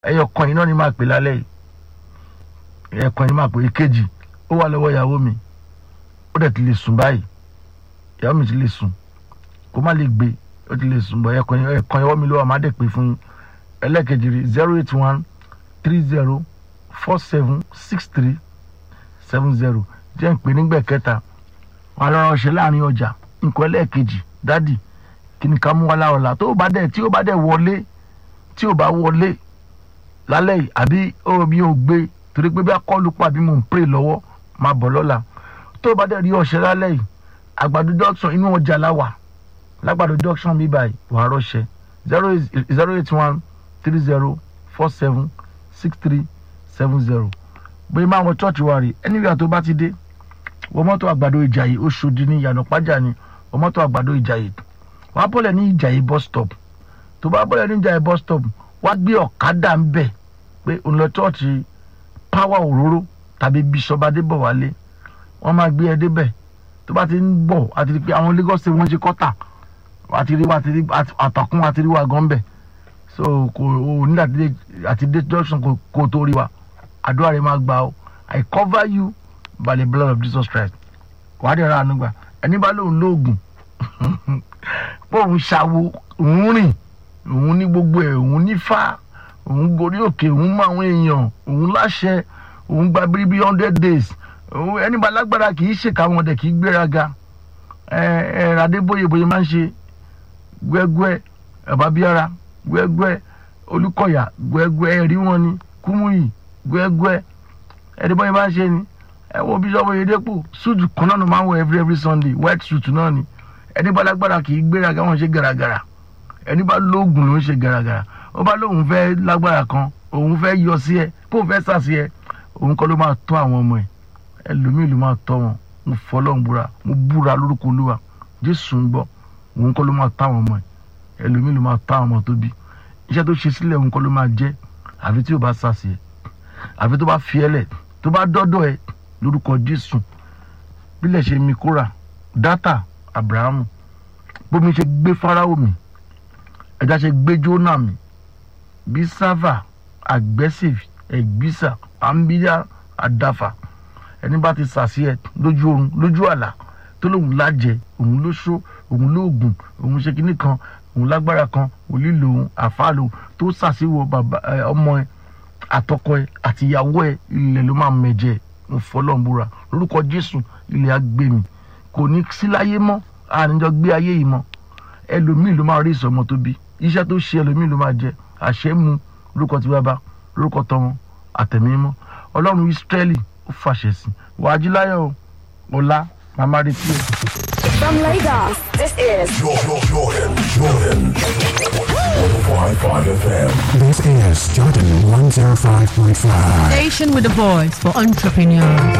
ẹyọ kan yìí náà ni máa pè lálẹ́ yìí ẹyọ kan yìí máa pè èkejì ó wà lọ́wọ́ ìyàwó mi ó dẹ̀ ti lè sùn báyìí ìyàwó mi ti lè sùn kó má lè gbé ó ti lè sùn bọ̀ ẹyọ kan ẹyọ kan ìyàwó mi ló wà má dẹ̀ pè fún yín ẹlẹ́ẹ̀kejì rí zero eight one three zero four seven six three seven zero jẹ́ ń pè nígbà kẹta wà lọ́rọ̀ ṣe láàrin ọjà nǹkan ẹlẹ́ẹ̀kejì dádì kí ni ká mú wá láọ̀la tó bá dẹ̀ tí ó bá dẹ̀ wọlé tí ó bá wọlé lálẹ́ yìí àbí ó mi ò gbé torí pé bí akọ́lù pa bí mò ń pray lọ́wọ́ máa bọ̀ lọ́la tó bá dẹ̀ rí ọ̀ṣẹ́ lálẹ́ yìí àgbàdo junction inú ọjà la wà lágbàdo junction mi báyìí wàá rọ̀ṣẹ́ zero eight zero eight one three zero four seven six three seven zero bóyá máa wọ church wa rè anywhere tó bá ti dé wọ mọ́tò àgbàdo ìjàyè Oṣòdì ní ìyànà pàjá ni wọ mọ́tò àgbàdo ìjàyè wàá bọ́lẹ̀ ní ìjàyè bus stop tó bá bọ́lẹ̀ ní ìjàyè bus stop wàá gbé ọ̀kadà ń bẹ̀ pé òun lọ chọ́ọ̀chì power òróró tàbí bishop adébọ̀wálé wọ́n máa gbé ẹ débẹ̀ tó bá ti ń bọ̀ àti pé àwọn Lagos state wọ́n ṣe kọ́tà àti rí wa àti rí àtàkùn àti rí wa gan bẹ̀ so kò o ní àti dé junction kò tó rí wa àdúrà rẹ máa gbà ó I cover you by the blood of Jesus Christ wàá dẹ̀ ra àánú gbà ẹni bá lóun lóògùn bóun ṣàwo òun rìn òun ní gbogbo ẹ̀ òun ní fá òun gorí òkè òun mọ àwọn èèyàn òun láṣẹ òun gba bíríbí hundred days òun ẹni bá lágbára kì í ṣèkà wọn dẹ̀ kì í gbéraga ẹ ẹ Adébóyè bóyá máa ń ṣe gbẹgbẹ ẹbábíara gbẹgbẹ Olúkọ̀yà gbẹgbẹ ẹrí wọn ni Kúmúyì gbẹgbẹ ẹni bóyá máa ń ṣe ni ẹ wo bíṣọ́ọ̀bù Oyèdépò súùtù kan náà ló máa ń wọ every every Sunday white suit náà ni ẹni bá lágbára kì í gbéraga wọn ṣe gàràgàrà ẹni bá lóògùn ló ń ṣe gàràgàrà ó bá lóun fẹ́ lágbára kan òun fẹ́ yọ sí ẹ kóun fẹ́ sà sí ẹ òun kọ́ ló máa tọ́ àwọn ọmọ ẹ ẹlòmíì ló máa tọ́ wọn mo fọlọ́n búra mo búra lórúkọ olúwa jésù ń gbọ́ òun kọ́ ló máa tọ́ àwọn ọmọ ẹ ẹlòmíì ló máa tọ́ àwọn ọmọ tó bí iṣẹ́ tó ṣe sílẹ̀ òun kọ́ ló máa jẹ́ àfi tí ò bá sà sí ẹ àfi tó bá fi ẹ lẹ̀ tó bá dọ́dọ̀ ẹ lórúkọ jésù bílẹ̀ ṣe mi kóra dátà abrahamu bómi ṣe gbé fáráwò mi ẹja ṣe gbé jóná mi bí sáfà aggressive ẹgbísà àmbíyá àdáfà ẹni bá ti sàṣì ẹ lójú oorun lójú àlá tó lóun lájẹ òun ló ṣó òun lóògùn òun ṣe kinní kan òun lágbára kan òun lòun àfàlò tó sàṣìwò bàbá ọmọ ẹ àtọkọ ẹ àtìyàwó ẹ ilẹ̀ ló máa mẹ̀jẹ̀ mo fọlọ́nbúra lórúkọ Jésù ilẹ̀ agbèmí kò ní sí láyé mọ́ àníjọ gbé ayé yìí mọ́ ẹlòmíì ló máa rí ìsọmọ tó bí iṣẹ́ tó ṣe ẹlòmíì ló máa jẹ àṣẹ mu lórúkọ tí bàbá lórúkọ tọmọ àtẹ̀mí mọ́ ọlọ́run Ísírẹ́lì ó fàṣẹ sí wàá jí láyọ̀ ọ̀la màmá retí ẹ̀. From Lagos, this is Jordan, Jordan, Jordan. 105.5 FM. This is Jordan 105.5. Station with a voice for entrepreneurs.